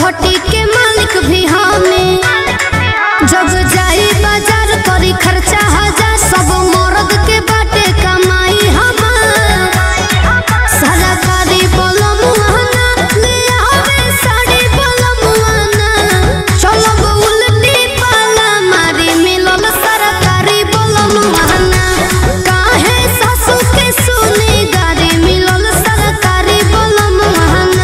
Property के मालिक भी हमें जब जाई बाजार करी खर्चा हजार सब मर्द के बाटे कमाई हमार सरकारी बलमुआना ले आवे साड़ी बलमुआना चलब उल्टी पाला मारी मिलल सरकारी बलमुआना काहे सासू के सुनी गाड़ी मिलल सरकारी बलमुआना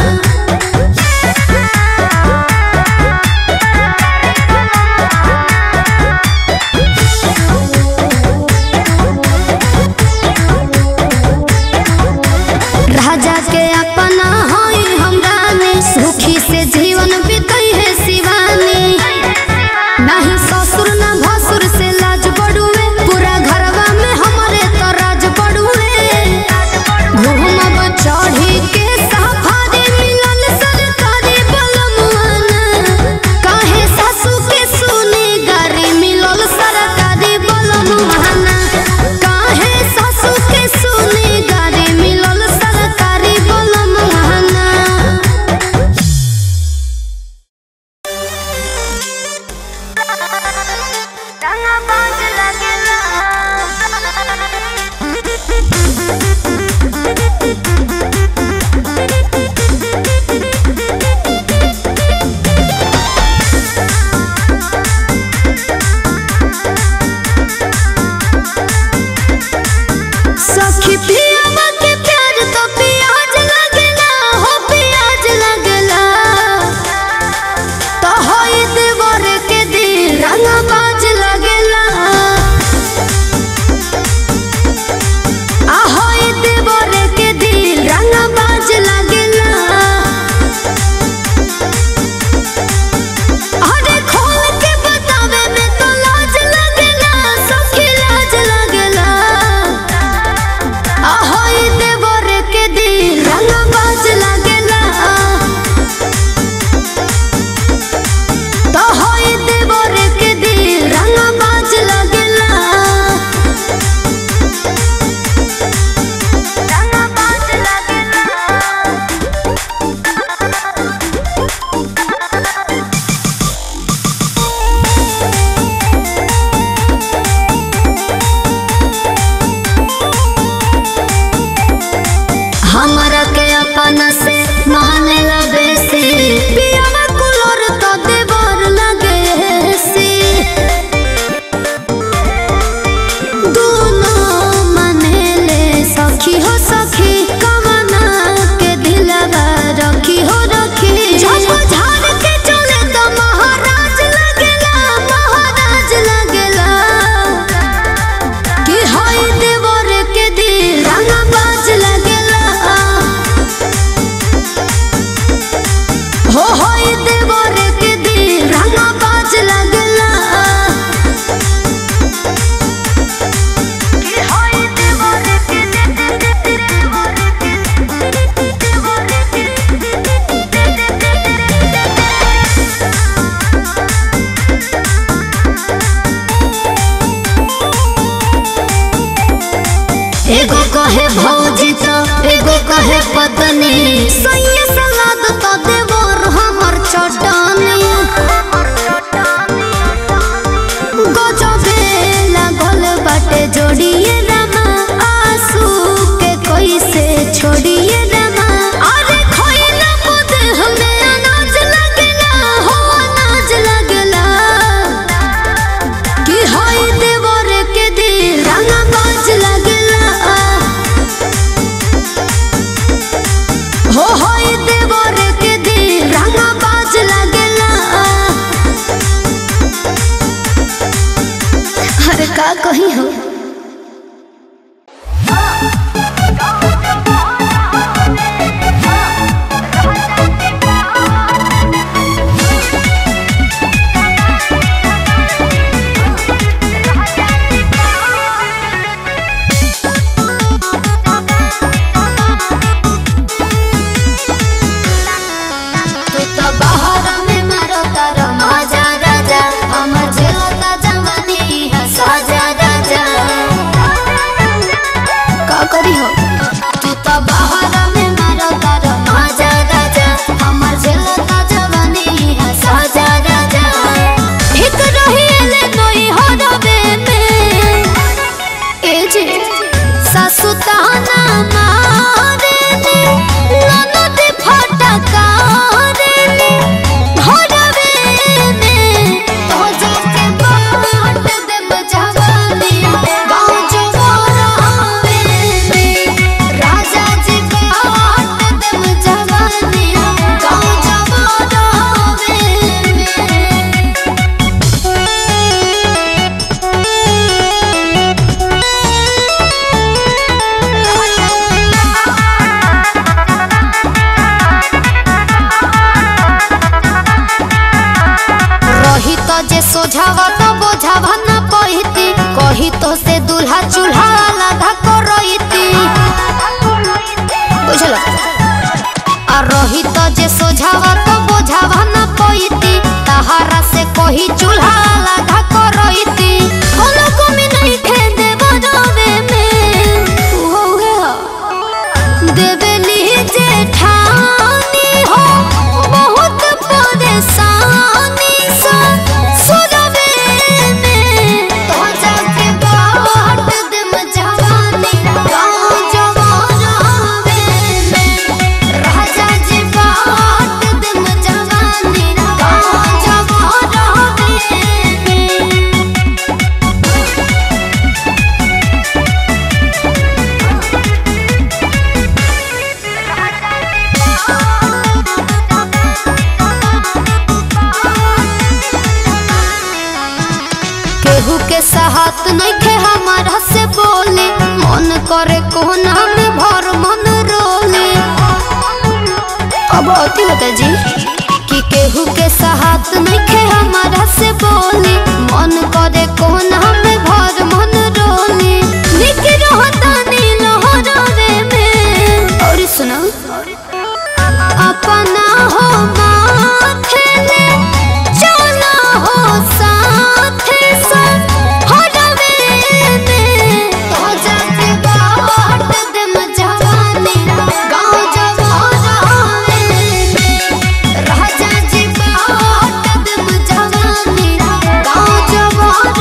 राजा के अपना होई हम रानी सुखी से जीवन बीतई है शिवानी नहीं ससुर ना भसुर से लाज बड़ुए पूरा घरवा में हमारे तो राज बड़ुए घूमब चढ़ी के सफारी मिलल सरकारी बलमुआना काहे सासू के सुनी गाड़ी मिलल सरकारी बलमुआना काहे सासू के सुनी गाड़ी मिलल सरकारी बलमुआना सखी पियावा के प्यार तो प्याज लगेला हो प्याज लगेला तो होई देवर के दिल रंगा बाज लगेला आ होई देवर के दिल रंगा बाज लगेला अरे खोल के बतावे में तो लाज लगेला सखी लाज लगेला ahoy देवर के दिल रंगा बाज लगेला तो होई देवर के दिल रंगा बाज लगेला रंगा बाज लगेला हमरा के अपना से माने लगे से पियावा कुलोर तो देवर लगे से दोनों माने ले सखी हो सखी कमना के दिलवा रखी हो रखी जब झाड़ के चले तो महाराज लगेला महाराज लगेला कि होई देवर के दिल रंगा बाज लगेला हो होई देवर के दिल रंगा बाज लगेला कि होई देवर के एगो कहे भौजी तो एगो कहे पत्नी सैये सलाद तो देवर हमर चटनी गजबे लागल बाटे जोड़िए रामा आंसू के कैसे छोड़िए रामा अरे खोइला मुद हमें अनाज लगेला हो अनाज लगेला कि होई देवर के दिल रंगा बाज लगेला हो होई देवर के दिल रंगा बाज लगेला अरे का कही हो तू तो बाहर में मारो तारा मजा राजा हमर झेलता जवानी है साजा राजा रही तो जे सोझावा तो बोझावा न पईती तहारा से कोही चूल्हा लगा करईती होलो कमी नहीं खे देबो रवे में ओहे हो देवली जेठानी हो बहुत परेशानी सा सुरवे में तो जाके बाट दम जवानी गाँव जवानवे में राजा जी बाट दम जवानी गाँव जवानवे में केहू के साहत नइखे हमारा से बोले मन करे कोना में भर मन रोले अब अति होता जी कि केहू के साहत नइखे हमारा से बोले मन करे कोना में भर मन रोले निक रहता नील हरवे में और सुनो अपना हो माथे ले चला हो साथे संग हरवे में तो जाके बाट दम जवानी गाँव जवानवे में राजा जी बाट दम जवानी गाँव जवानवे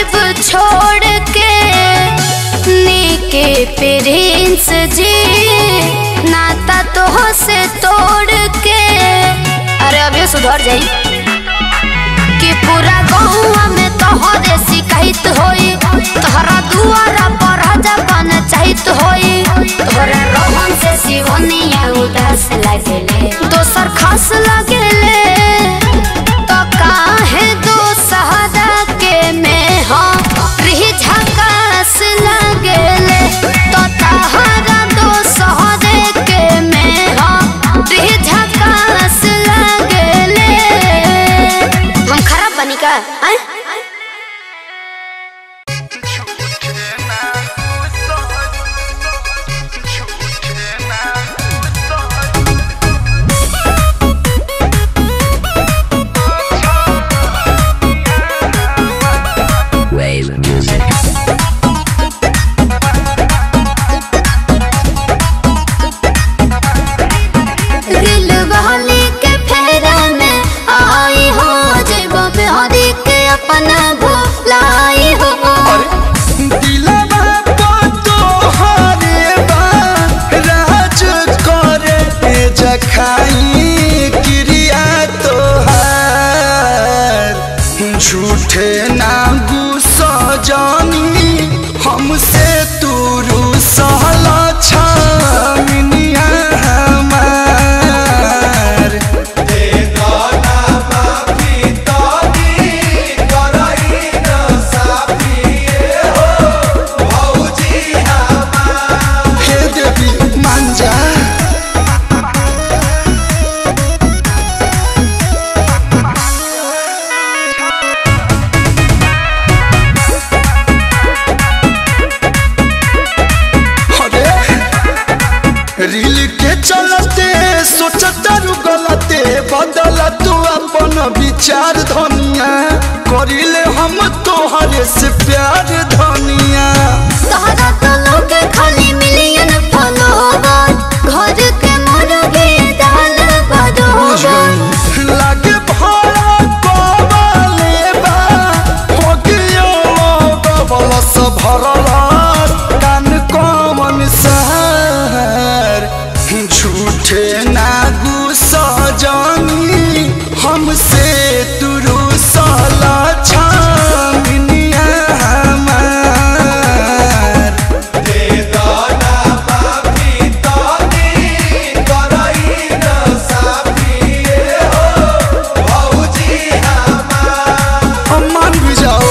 जाइब छोड़ के नीके प्रिंस जी नाता तो से तोड़ के अरे अभी सुधर जाई कि पूरा गौवा में तोहरे शिकायत होई तोहरा दुआरा पर जबान चाहत होई तोहरा रोहन से सिवनिया उदास लगेले दोसर खास लगेले तो काहे दो सहारा के में हम रही झकास लगेले तो तहरा दो सहारे के में हम रही झकास लगेले हम खराब बनी का आय? Wave music. दिल वाले के फेरा में आई हो जब बिहारी के अपना भुलाई हो दिलवा पर तोहरे बा राज करे जखाई क्रिया तोहार झूठे ना गुस्सा जानी हमसे तू रूसला छामिनिया हमार हे देवी मान जा अरे रील के चलते सोचता रु गलते बदल तू अपन विचार धनिया करिले हम तोहरे से प्यार धनिया तहरा तो लोग खाली मिलियन फॉलोवर घर के मुर्गे दाल बदोबर लागे भाड़ा कबाले बा हो गयो बबलस भरल कान कमन सहर झूठे ना गुस्सा जानी हमसे तुरु साला छामिनिया हमार हम मान भी जाओ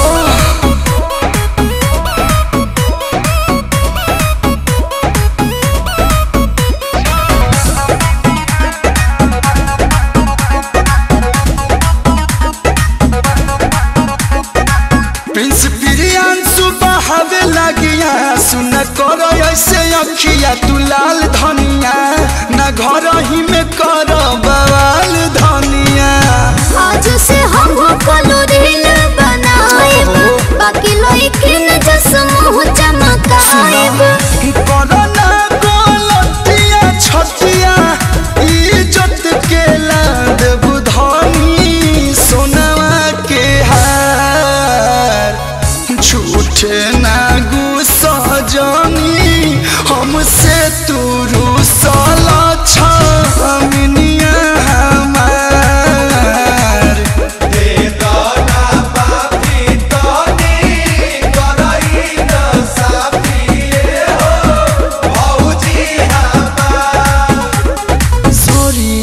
प्रिंस प्रियांशु बहावे लगिया सुन कर ऐसे अखिया तू लाल धनिया न घर ही में कर बवाल धनिया आज से हम कलो रील बनाएब बाकी लइकिन जस मुंह चमकाएब करना गलतिया छतिया इज्जत के लाद बुधनी सोनवा के हार झूठे ना गुस्सा जानी हमसे तू रूसला छामिनिया हमार सॉरी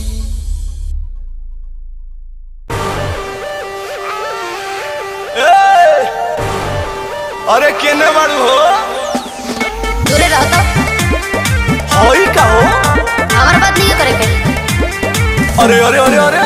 अरे केने बाड़ू हो दूरे रहो तो होई का हो हमार बात नहीं करे के अरे अरे अरे अरे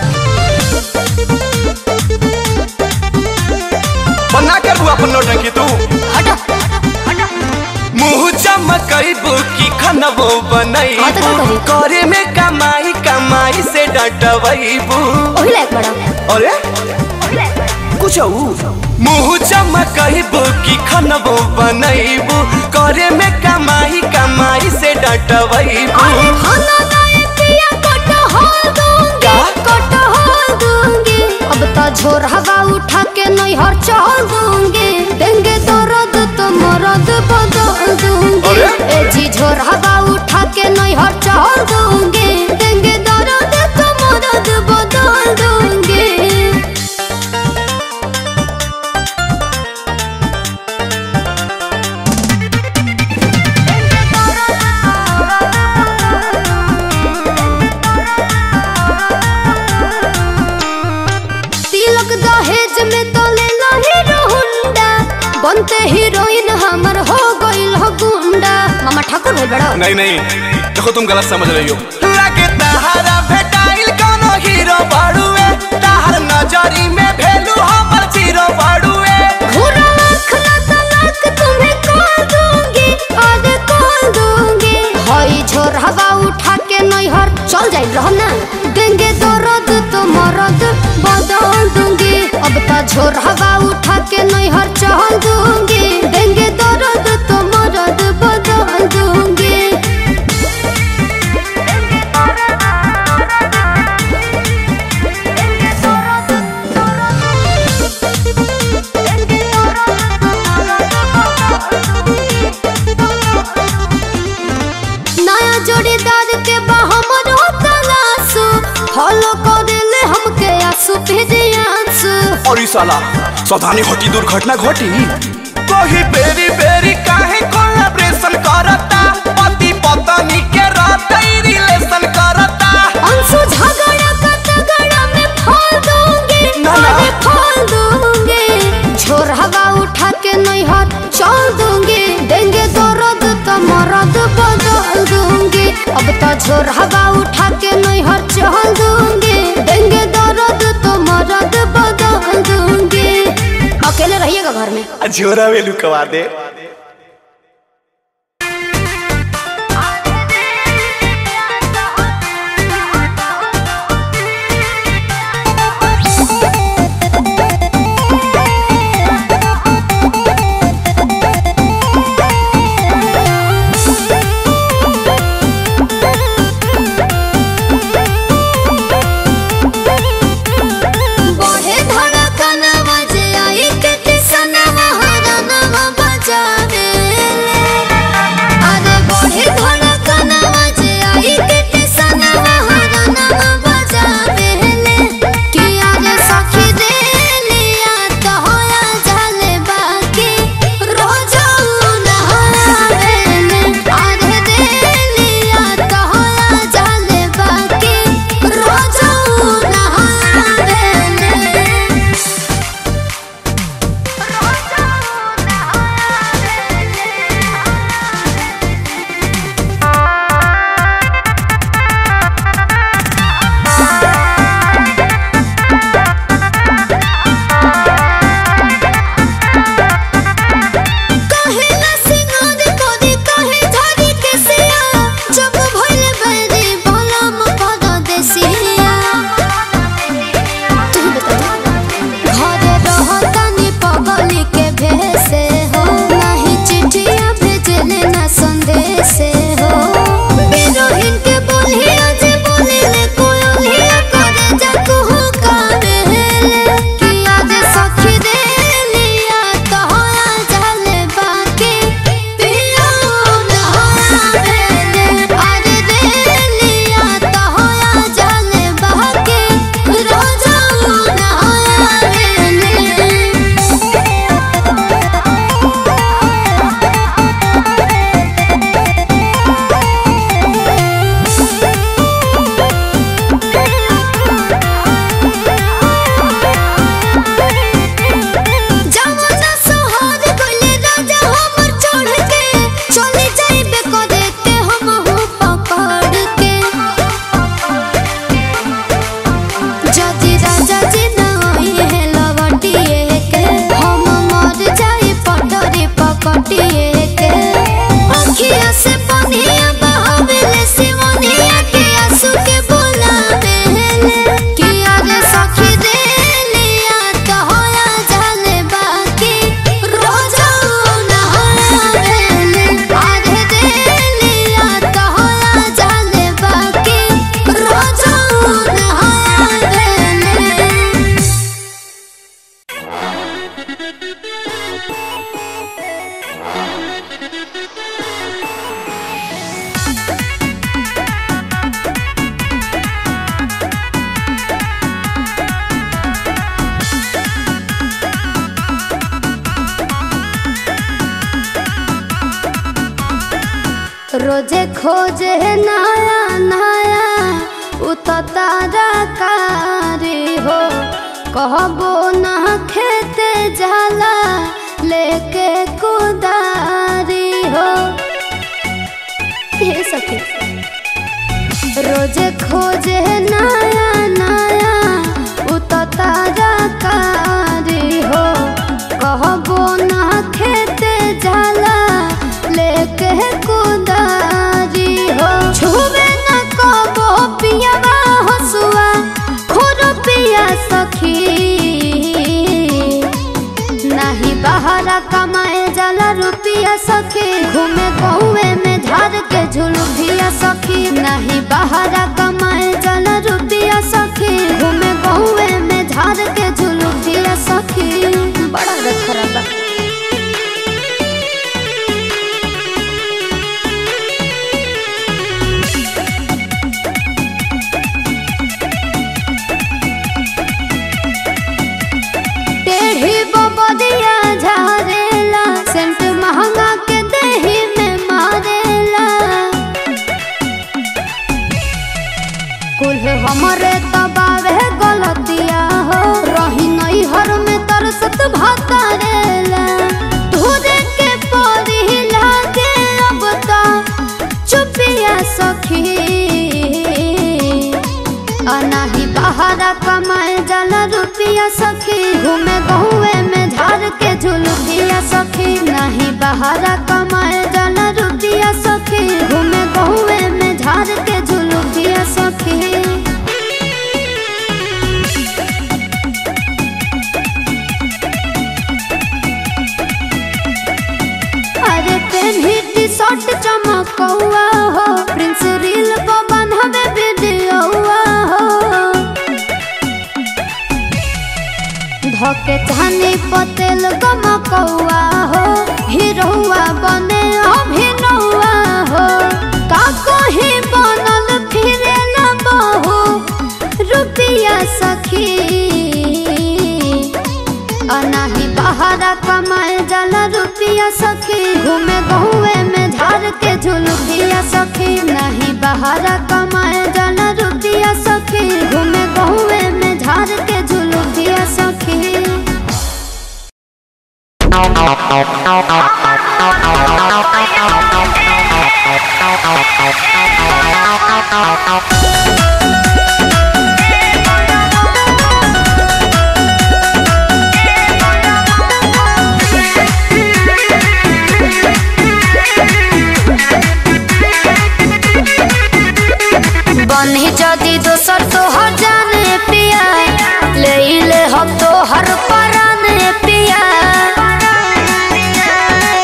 बना कर बुआ अपन नौटंकी तू हटो मुंह चमकैबू की खनबो हाँ तो का बनैबू करी? करे में कमाई कमाई से डटबैबू ओही लायक बड़ा अरे कुछ मुंह चमकैबू की खनबो बनैबू करे में कमाई कमाई से डटबैबू अरे खाना दाए पिया कोट हो दूंगी क्या? कोट हो दूंगी अब तो झोर हवा उठा के नैहर चल दूंगी देंगे दर्द तो मरद बदल दूंगी अरे? ए जी झोर हवा उठा के नैहर चल दूंगी देंगे दर्द तो मरद बदल दूंगी तिलक दहेज में तो ले लो हीरो हुंडा बनते हीरोइन हमर हो गइल हो गुंडा मामा ठाकुर भाई बड़ा नहीं नहीं देखो तुम गलत समझ रही हो लागे तहारा भेटाइल कोनो हीरो बाड़ुए तहार नजरी में भेलू हमर जीरो बाड़ुए घूरा लाख ना तलाक तुम्हें कॉल दूंगी आज कॉल दूंगी हई झोर हवा उठा के नैहर चल जाई रहो ना देंगे दर्द तो मरद बदल दूंगी अब तो झोर हवा उठा के नैहर चल दूंगी देंगे दर्द तो मरद बदल दूंगी नया जोड़ीदार के बहमर तलाशु फॉलो कर ले हमके आंसू भेजे आंसू और ई साला सावधानी घटी दुर्घटना घटी कोही बेरी बेरी काहे कोलैबोरेशन करता पति पत्नी के रहते रिलेशन करता अंशु झगड़ा का तगड़ा में फोड़ दूंगी ना, ना। अरे फोड़ दूंगी झोर हवा उठा के नैहर चल दूंगी देंगे दर्द तो मरद बदल दूंगी अब तो झोर हवा उठा के नैहर चल दूंगी देंगे दर्द तो मरद बदल दूंगी अकेले रहिएगा घर में झोरा वेलू कवा दे बढ़े धड़कन बजे आई के किसनवा हरनवा बजा रोजे खोजे नया नया उतारा कारी हो कहबो ना खेते जाला लेके कुदारी हो ये सखी रोजे खोजे नया नया उतारा कारी हो कहबो ना खेते जाला लेके कुदारी हो छुबे न कबो पियावा हसुआ खुद पिया सखी नाही बहारा कमाए जाला रुपिया सखी घूमे कौए में झाड़ के झुलुभिया सखी नाही बहारा कमाए जाला रुपिया सखी घूमे कौए में झाड़ के झुलुभिया सखी बड़ा रखरा बा टेढ़ी बबदिया झारेला सेंट महंगा के देही में मारेला कुल हमरे तबावे गलतिया हो रही नई हर में तरसत भातारेला तुझे के परी लागे अब ता चुपिया सखी अनाही बहारा कमाए जाला रुपिया सखी घूमे गहुए में झाड़ के झुलुभिया सखी नाही बहारा कमाए जाला रुपिया सखी घूमे गहुए में झाड़ के झुलुभिया सखी अरे पेन्ही टी शर्ट चमकौआ हो प्रिंस रील को बंधवे वीडियोआ हो धके चानी पतेल गमकौआ हो हीरोआ बने अभिनौआ हो का कोही बनल फिरे न बहू रुपिया सखी अनाही बहारा कमाए जाला रुपिया सखी घूमे गहुए में झाड़ के झुलुभिया सखी नहीं बहारा कमाए जाला रुपिया सखी घूमे गहुए में झाड़ के झुलुभिया सखी बनी जदी दोसर तोहर जाने पिया ले ले हम तोहर पराने पिया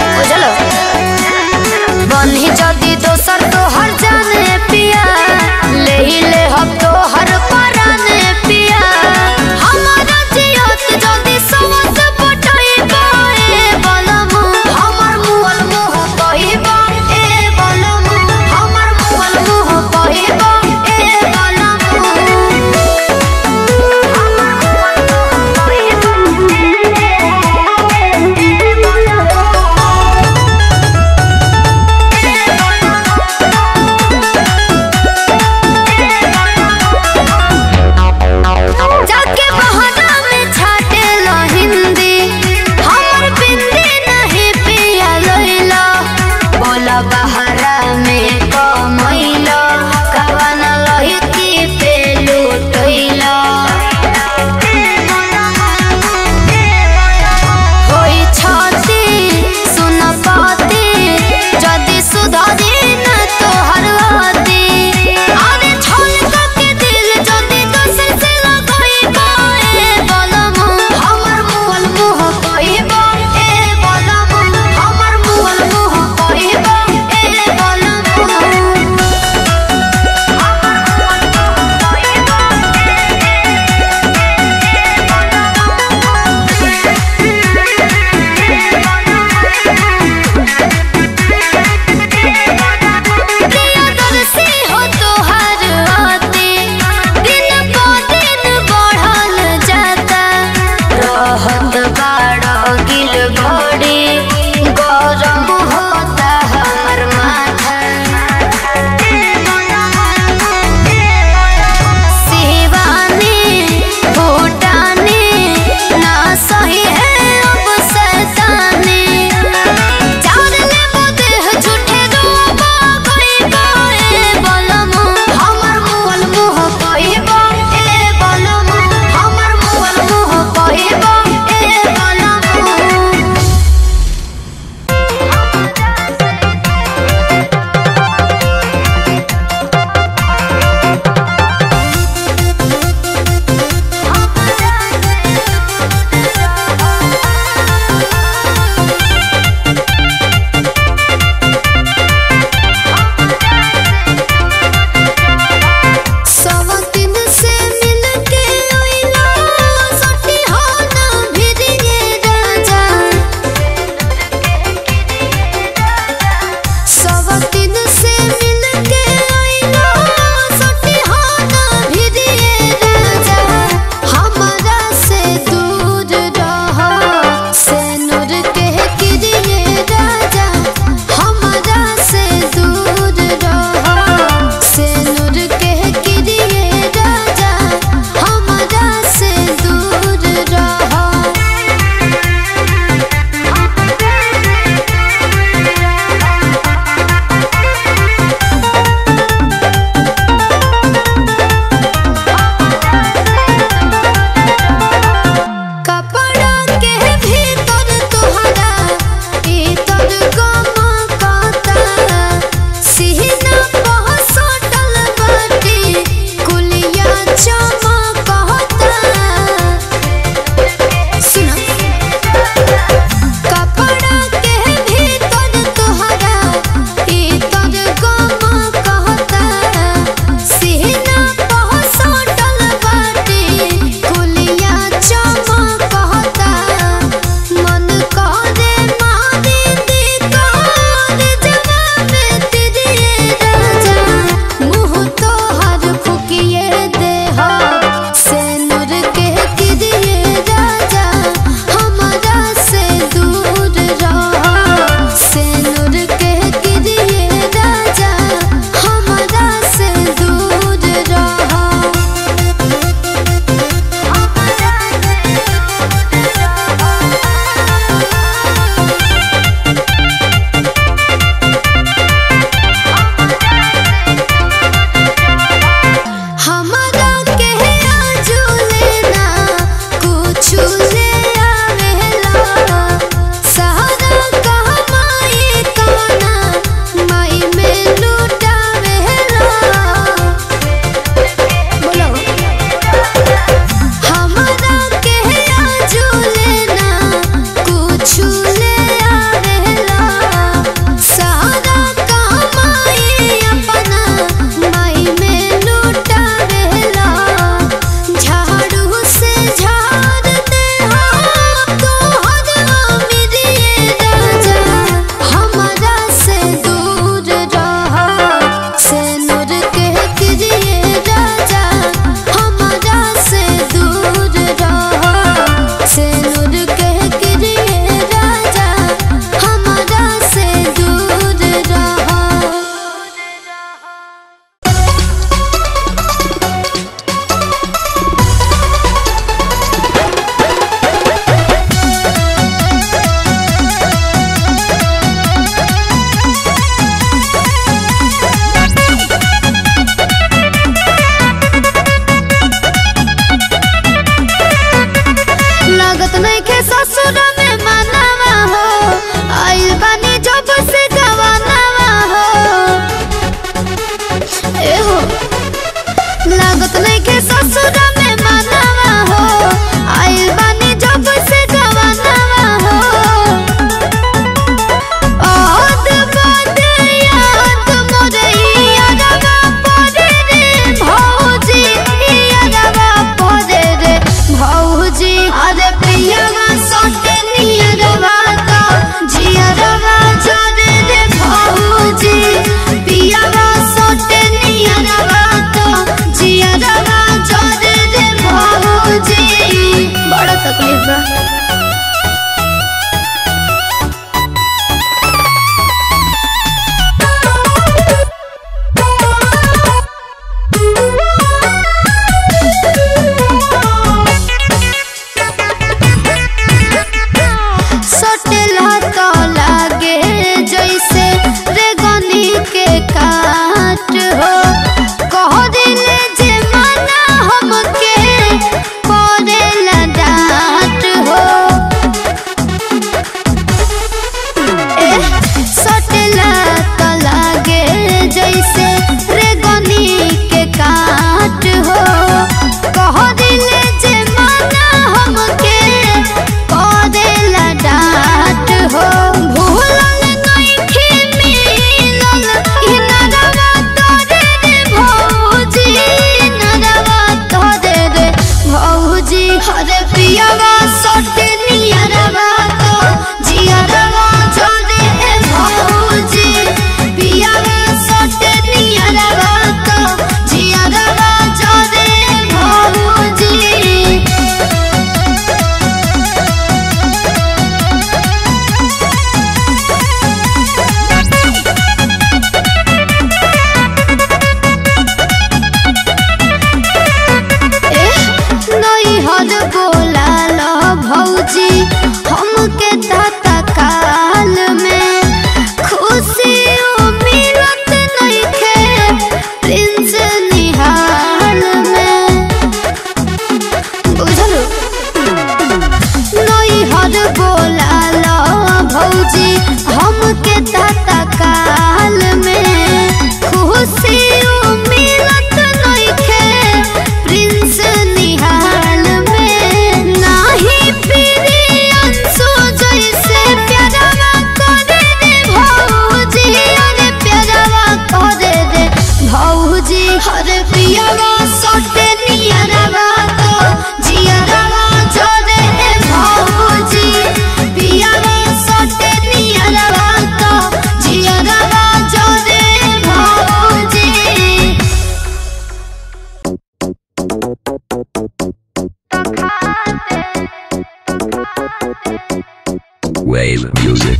Wave music.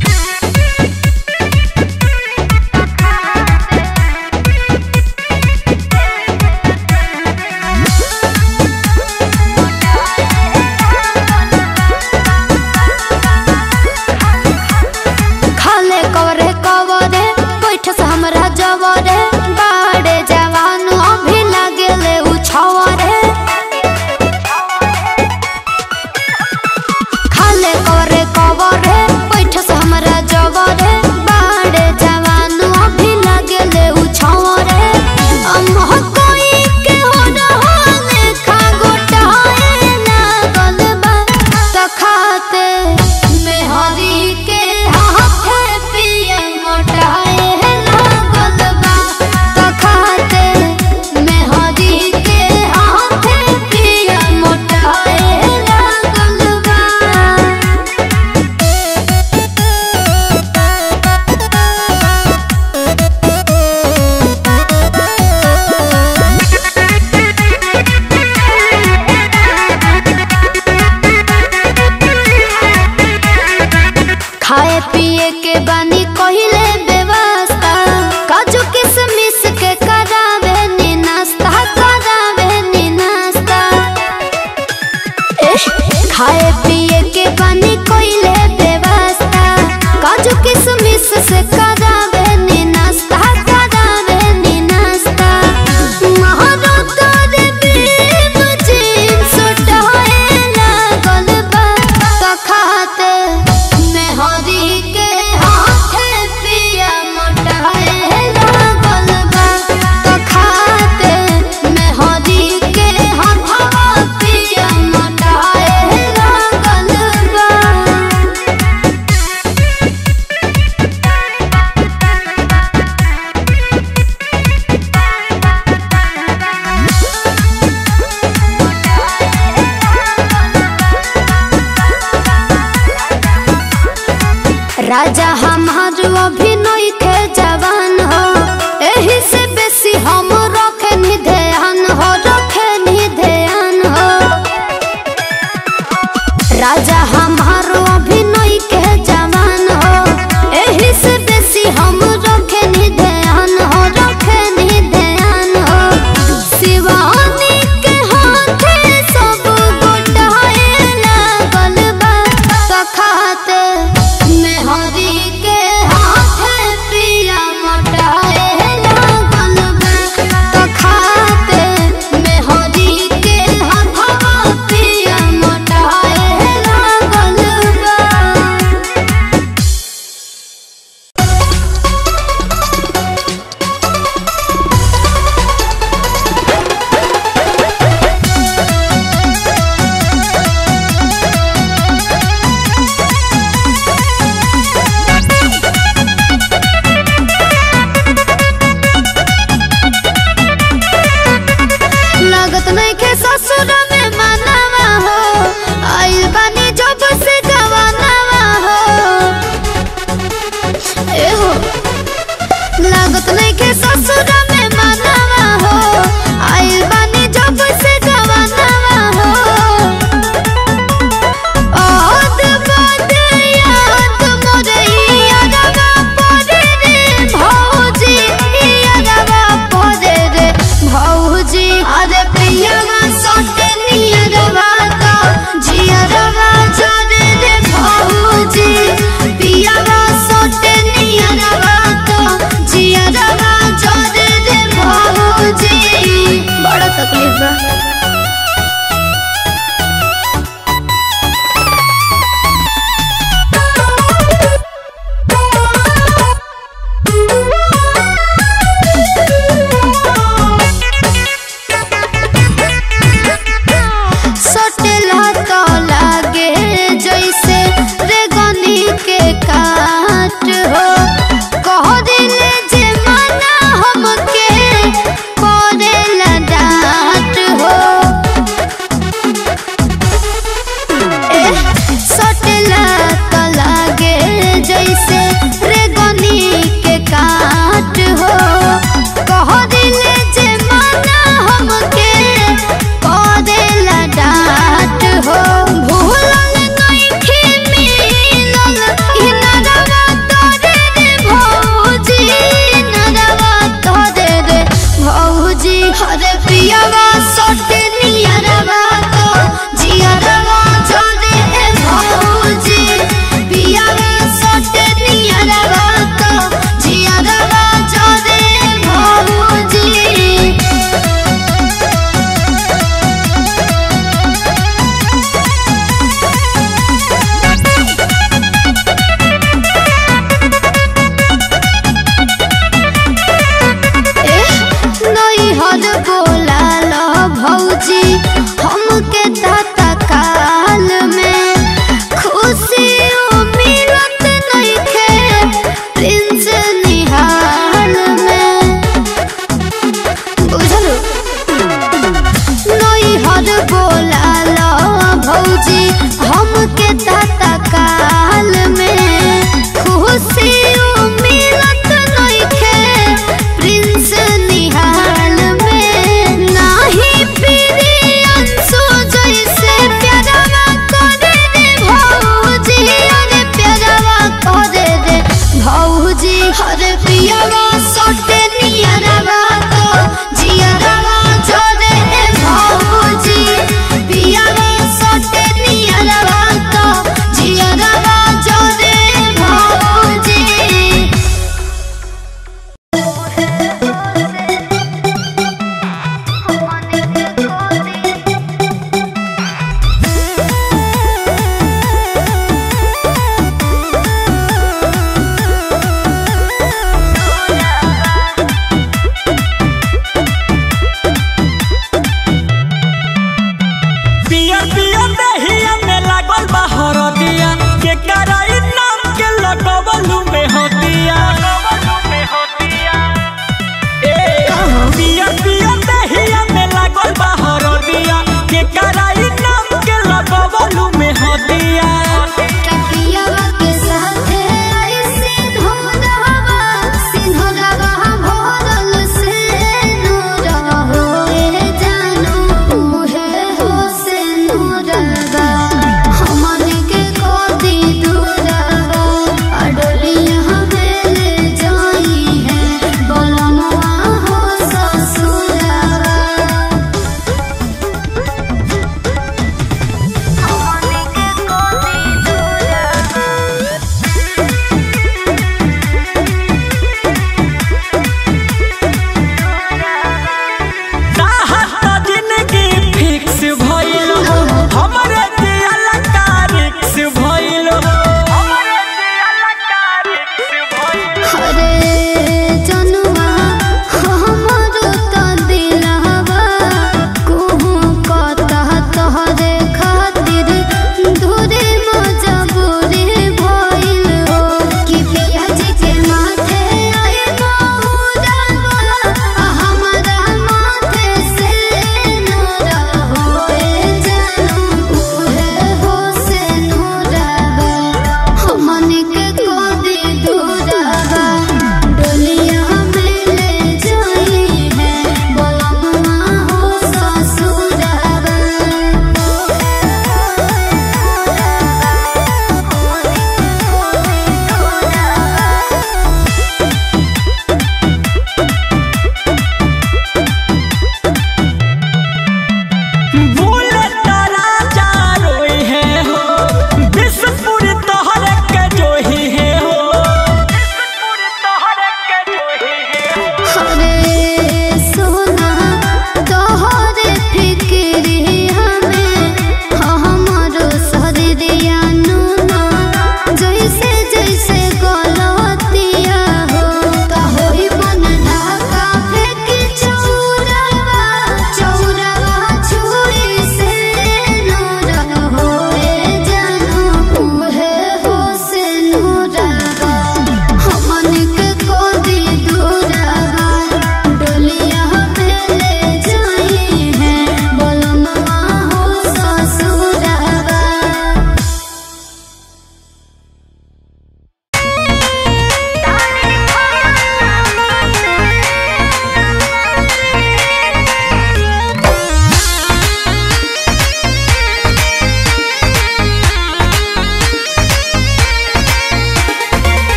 खाले कवरे कवरे बैठ से हमरा जवरे बाड़े जवान अभी लागेले उछवरे खाले कवरे कवरे बैठ से हमरा जवरे बाड़े जवान अभी लागेले उछवरे अम्मा कोई के हो रहने खा गोटाए लागल बा त खाते मेहरी के हाथे पिया मोटाए लागल बा त खाते मेहरी के हाथे पिया मोटाए लागल बा खाए पिए के बानी कहिले व्यवस्था काजू किशमिश के करावे नी नाश्ता करावे नी नाश्ता एह, खाए पिए के बानी कहिले व्यवस्था काजू किशमिश से करावे नी नाश्ता करावे नी नाश्ता महारो तोरे बीम जीम सुटाए लागल बा त खाते मेहरी के हाथे पिया मोटाए लागल बा त खाते मेहरी के हाथवा पिया मोटाए लागल बा राजा हमार अभिनय के जवान हो एही से बेसी हम रखे नि ध्यान हो रखे नि ध्यान हो राजा हमार अभिनय के जवान हो एही से बेसी हम रखे नि ध्यान हो रखे नि ध्यान हो शिवानी के हाथे सब गोटाए लागल बा त खाते मेहरी के हाथे पिया मोटाए लागल बा त खाते मेहरी के हाथवा पिया मोटाए लागल बा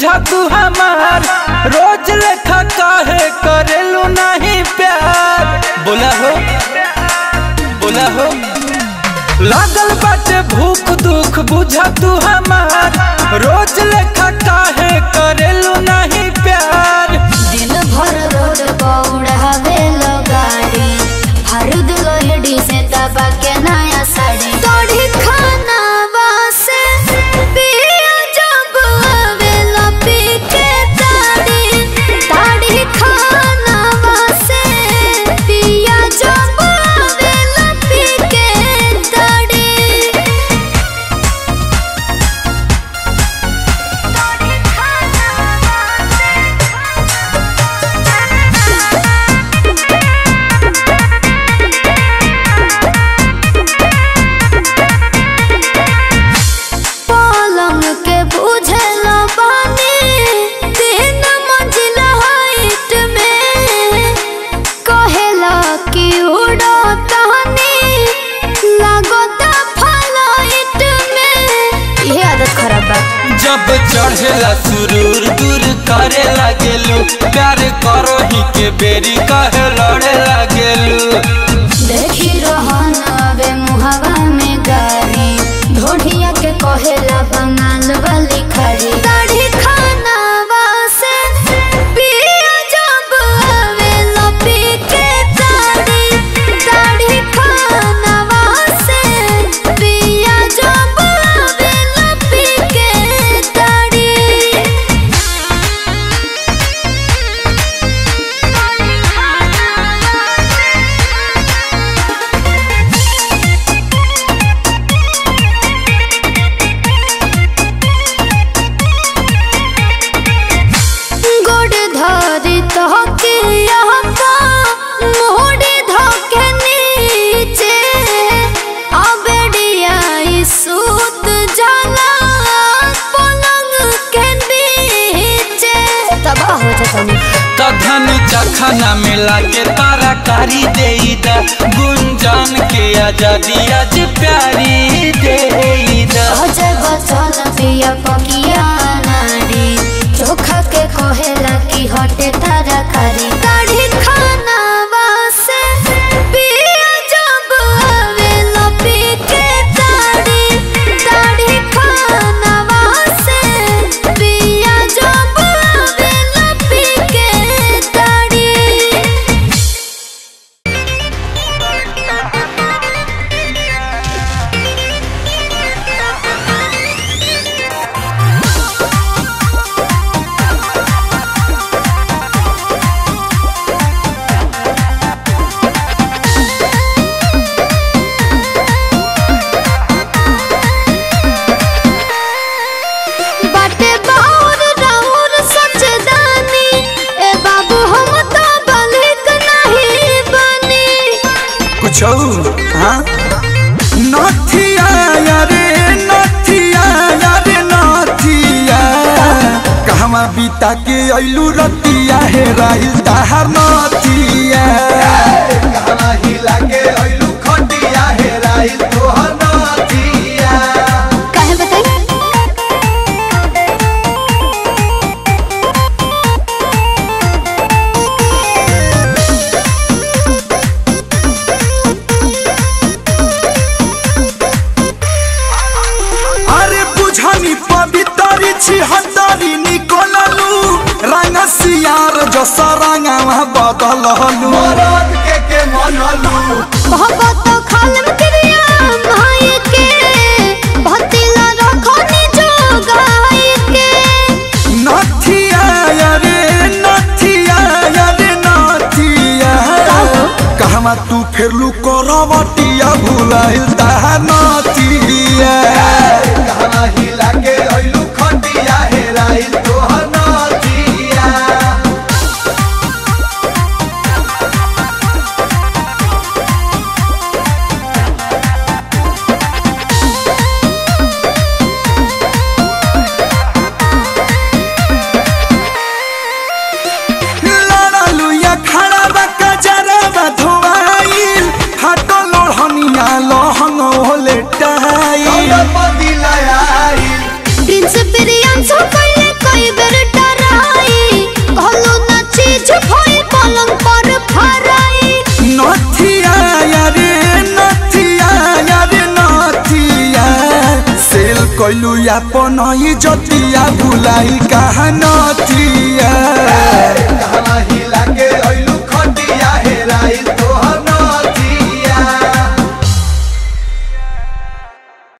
बुझा तू हमार रोज लेखा काहे करेलू नहीं प्यार बोला हो बोला हो लागल बाटे भूख दुख बुझा तू हमार रोज लेखा काहे करेलू नहीं प्यार दिन भर रोड पौड़ावे गाड़ी हरद लोहड़ी से दबा के नया साड़ी तोड़ी खाना वासे पिया जब आवेला पी के ताड़ी ताड़ी खाना वासे पिया जब आवेला पी के ताड़ी पलंग के बुझल बानी तीन मंजिला हाइट में कहेला कि उड़ो तहनी लागता फ्लाइट में ये आदत खराब बा जब चढ़ेला सुरूर दूर करे लागेलू प्यार करो ही के बेरी कहे लड़े लागेलू देखी रहन अबे मुहवा में गारी ढोढ़िया के कहेला बंगाल वाली खड़ी दाढ़ी खाना वासे पिया जब आवेला पी के दाढ़ी दाढ़ी खाना वासे पिया जब आवेला पी के दाढ़ी गोड़ धरी तहके यहका मोड़ी धके नीचे अबेड़िया ई सूत जाला पलंग के नीचे तबाह हो जाता तधन चखना मिला के तारा कारी दे गुंजन के आजादी आज प्यारी दे अजय बचन पिया पकिया नारी चोखा के कहेला कि हटे तारा कारी दाढ़ी खाना वासे पिया जब आवेला पी के दाढ़ी दाढ़ी खाना वासे पिया जब आवेला पी के दाढ़ी बाटे बाउर राउर सचदानी ए बाबू हम तो बलिक नहीं बनी कुछ हाँ नथिया रे नथिया रे नथिया कहवा बीता के अइलू रतिया हे राइल ताहार नथिया कहवा हिला के अइलू खटिया हे राइल तोहर नथिया काहे बताई अरे बुझनी पवितरी छी हतरी निकोललू रंग सियार जस रंगवा बदललू मरद के के मनलू बहुत खालम क्रिया भाई के भतिला रखनी जो गाय के नथिया रे नथिया रे नथिया कहवा तू फेरलू करवटिया भुलाइल ताहा नथिया कहवा हिला के अइलू खटिया हेराइल तोहर नथिया लड़लू या खड़ा बा कजरा बा धोआइल हटो लोहनिया लोहंग होले टाइल प्रिंस प्रियांशु कइले कई बेर चीज भइल पलंग पर फराई नथिया यारे नथिया यारे नथिया सेल कइलू अपन ही जतिया भुलाई कहा नथिया